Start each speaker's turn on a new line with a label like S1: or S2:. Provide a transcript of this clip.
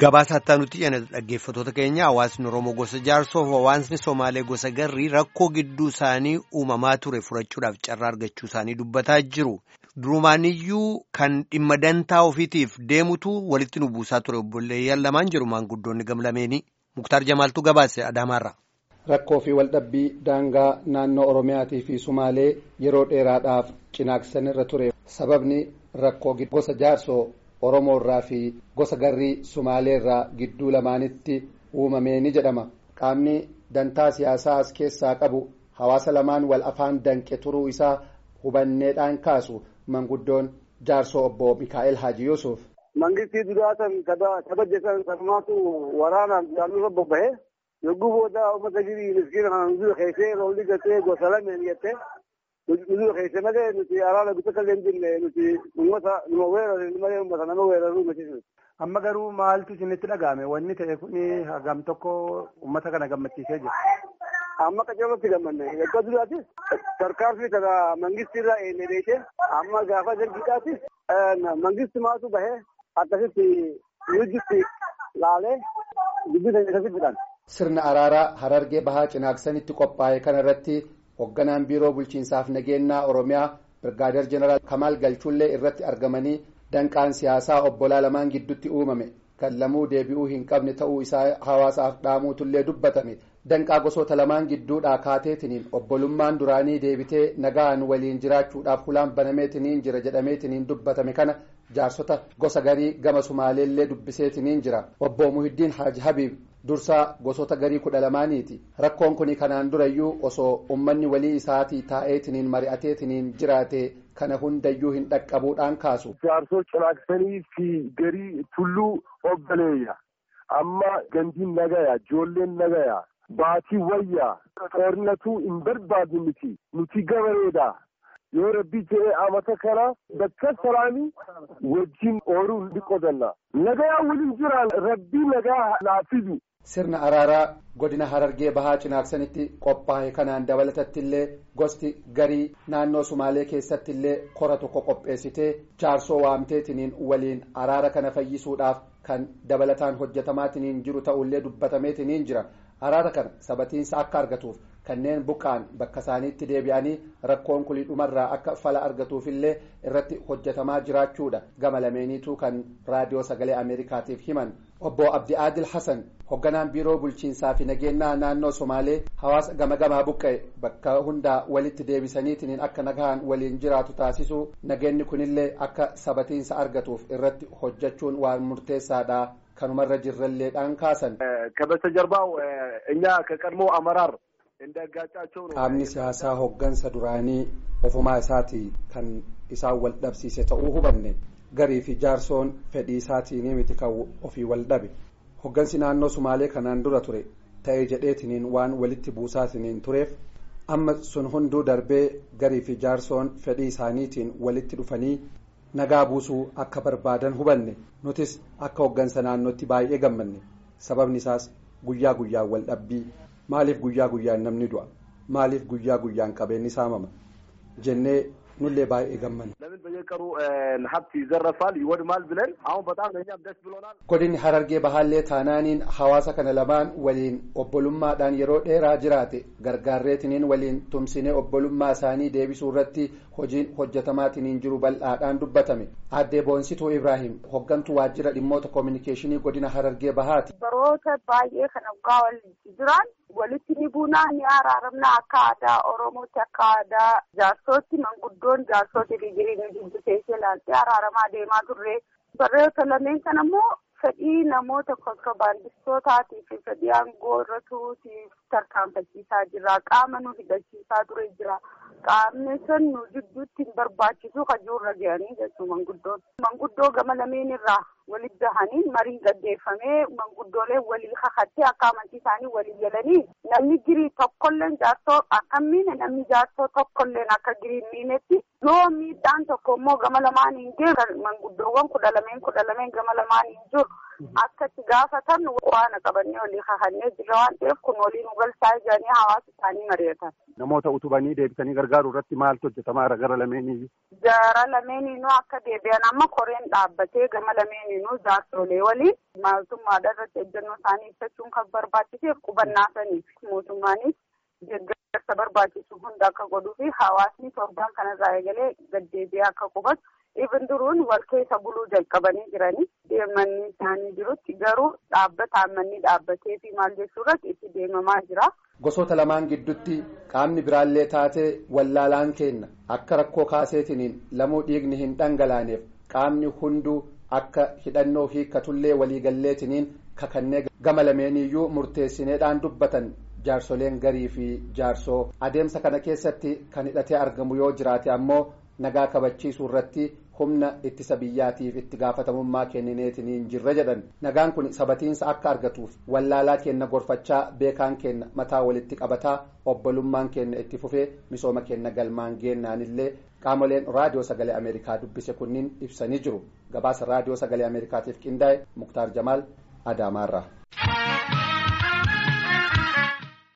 S1: Gabaasaa nuti dhaggeeffattoota keenya hawaasni Oromoo gosa jaarsoo fi hawaasni Somaalee gosa garrii rakkoo gidduu isaanii uumamaa ture furachuudhaaf carraa argachuu isaanii dubbataa jiru. Durumaaniyyuu kan dhimma dantaa ofiitiif deemutu walitti nu buusaa ture obboleeyyan lamaan jiru maanguddoonni gamlameenii. Muktaar Jamaaltuu gabaase Adaamaarra.
S2: Rakkoo fi waldhabbii daangaa naannoo Oromiyaatii fi Sumaalee yeroo dheeraadhaaf cinaaqsan irra ture. Sababni rakkoo gosa jaarsoo Oromoo irraa fi gosa garrii Sumaalee irraa gidduu lamaanitti uumamee ni jedhama. Qaamni dantaa siyaasaa as keessaa qabu hawaasa lamaan wal afaan danqe turuu isaa hubanneedhaan kaasu manguddoon jaarsoo obbo Mikaa'el Haaji Yuusuf.
S3: Mangistii duraatan kabajeessan sarmaatu waraanaan isaanii bobba'ee yogguu booda uummata girii miskiina kana nuzula keessee roolli gatee gosa lameen jettee nuzula keessee malee nuti araara bitata illee hin jirne nuti uummata numa weerarre malee uummata nama weeraruu miti.
S4: Amma garuu maaltu isinitti dhaga'ame wanni ta'e kuni hagam tokko uummata kana gammachiisee jira.
S3: Amma qacarratti gammanne eeggaa duraatis tarkaanfii kana mangistiirraa eenyee beekee amma gaafa dargiidhaatis mangisti maatu bahee akkasitti yuujitti laalee guddina akkasitti fidhan.
S2: Sirna araaraa Harargee Bahaa Cinaaksanitti qophaa'e kanarratti hoogganaan biiroo bulchiinsaaf nageenyaa Oromiyaa Birgaadeer Jeneraal Kamaal Galchullee irratti argamanii danqaan siyaasaa obbolaa lamaan gidduutti uumame kan lamuu deebi'uu hin qabne ta'uu isaa hawaasaaf dhaamuutullee dubbatame. Danqaa gosoota lamaan gidduudhaa kaateetiniin obbolummaan duraanii deebitee nagaan waliin jiraachuudhaaf hulaan banameetiniin jira jedhameetiniin dubbatame kana jaarsota gosa garii gama sumaaleellee dubbiseetiniin jira obbo Muhiddiin Haaji Habiib dursaa gosoota garii kudha lamaaniiti rakkoon kun kanaan durayyuu osoo ummanni walii isaatii taa'eetiniin mari'ateetiniin jiraate kana hundayyuu hin dhaqqabuudhaan kaasu.
S5: Jaarsoo cinaaksanii fi garii tulluu obbaleeyya amma gandiin nagaya ijoolleen nagaya. Baatii wayyaa toornatuu hin barbaadu miti nuti gabareedha yoo rabbi jedhee amata kana bakka salaamii wajjin ooluu ni qodanna nagayaa waliin jiraan rabbii nagaa laafisu.
S2: Sirna araaraa godina Harargee Bahaa Cinaaksanitti qophaa'e kanaan dabalatatti illee gosti garii naannoo Sumaalee keessatti illee kora tokko qopheessitee jaarsoo waamteetiniin waliin araara kana fayyisuudhaaf kan dabalataan hojjetamaatiniin jiru ta'ullee dubbatameetiniin jira. araara kana sabatiinsa akka argatuuf kanneen buqqaan bakka isaaniitti deebi'anii rakkoon kulii dhumarraa akka fala argatuufillee irratti hojjetamaa jiraachuudha gama lameeniituu kan raadiyoo sagalee ameerikaatiif himan obbo abdi aadil hasan hoogganaan biiroo bulchiinsaa fi nageenyaa naannoo somaalee hawaasa gama gamaa buqqa'e bakka hundaa walitti deebisaniitiin akka nagaan waliin jiraatu taasisuu nageenyi kunillee akka sabatiinsa argatuuf irratti hojjechuun waan murteessaadha. kanumarra jirralleedhaan kaasan.
S5: ከበስተጀርባው እኛ ከቀድሞ አመራር እንዳጋጫቸው ነው።
S2: qaamni siyaasaa hoggansa duraanii ofumaa isaati kan isaan wal dhabsiise ta'uu hubanne garii fi jaarsoon fedhii isaatiin miti kan ofii wal dhabe hoggansi naannoo sumaalee kanaan dura ture ta'ee jedheetiniin waan walitti buusaatiniin tureef amma sun hunduu darbee garii fi jaarsoon fedhii isaaniitiin walitti dhufanii nagaa buusuu akka barbaadan hubanne nutis akka hoggansa naannootti baay'ee gammanne sababni isaas guyyaa guyyaan wal dhabbii maaliif guyyaa guyyaan namni du'a maaliif guyyaa guyyaan qabeenyi saamama jennee nullee baay'ee gammanne.
S5: ለምን በየቀኑ ሀብት ይዘረፋል ይወድማል ብለን አሁን በጣም ለእኛም ደስ ብሎናል።
S2: godinni harargee bahaallee taanaaniin hawaasa kana lamaan waliin obbolummaadhaan yeroo dheeraa jiraate gargaarreetiniin waliin tumsinee obbolummaa isaanii deebisuu irratti hojiin hojjetamaatiniin jiru bal'aadhaan dubbatame addee boonsituu ibraahim hoggantuu waajjira dhimmoota koominikeeshinii godina harargee bahaati.
S6: baroota baay'ee kan waggaa waliin jiran walitti ni buunaa ni araaramna akka aadaa oromootti akka aadaa jaarsootti manguddoon jaarsootti digirii ni dubbisee laaltee araaramaa deemaa turre baroota lameen kana immoo fedhii namoota kontiroobaandistootaatii fi fedhii aangoo irra turuutiif tarkaanfachiisaa jira qaama nu hidhachiisaa ture jira qaamni sun nu jidduutti hin barbaachisu kajuurra ga'anii jechuu manguddoon manguddoo gama lameen irraa walitti gahanii marii gaggeeffamee manguddooleen walii kakattee akka amantii isaanii walii galanii namni girii tokkolleen jaarsoo akka miine namni jaarsoo tokkolleen akka girii miinetti yoo miidhaan tokko immoo gama lamaan hin jiru manguddoowwan kudha lameen kudha lameen gama lamaan hin jiru akka itti gaafatan waan qabannee walii kakannee jira waan ta'eef kun walii nu galchaa jiranii hawaasa isaanii mari'atan.
S4: Namoota utubanii deebisanii gargaaruu irratti maaltu hojjetamaa gara lameenii?
S6: Gara lameenii akka deebi'an amma koreen dhaabbatee gama lameenii kamiinuu jaarsolee waliin mootummaadha irratti ejjennoo isaanii ibsachuun kan barbaachiseef qubannaa saniif mootummaanis deeggarsa barbaachisu hunda akka godhuu fi hawaasni torbaan kanarraa eegalee gaddeebi'ee akka qubatu ibin duruun wal keessa buluu jalqabanii jiranii deemanni isaanii jirutti garuu dhaabbataan manni dhaabbatee fi maal jechuu irratti itti deemamaa jira.
S2: Gosoota lamaan gidduutti qaamni biraallee taatee wallaalaan kenna akka rakkoo kaaseetiniin lamuu dhiigni hin dhangalaaneef qaamni hunduu akka hidhannoo hiikkatullee waliigalleetiniin kakannee gama lameeniyyuu murteessineedhaan dubbatan jaarsoleen garii fi jaarsoo adeemsa kana keessatti kan hidhatee argamu yoo jiraate ammoo nagaa kabachiisuu irratti humna ittisa biyyaatiif itti gaafatamummaa kennineetiniin jirra jedhan nagaan kun sabatiinsa akka argatuuf wallaalaa kenna gorfachaa beekaan kenna mataa walitti qabataa obbolummaan kenna itti fufee misooma kenna galmaan geennaanillee qaamoleen raadiyoo sagalee ameerikaa dubbise kunniin ibsanii jiru gabaasa raadiyoo sagalee ameerikaatiif qindaa'e muktaar jamaal adaamaarraa.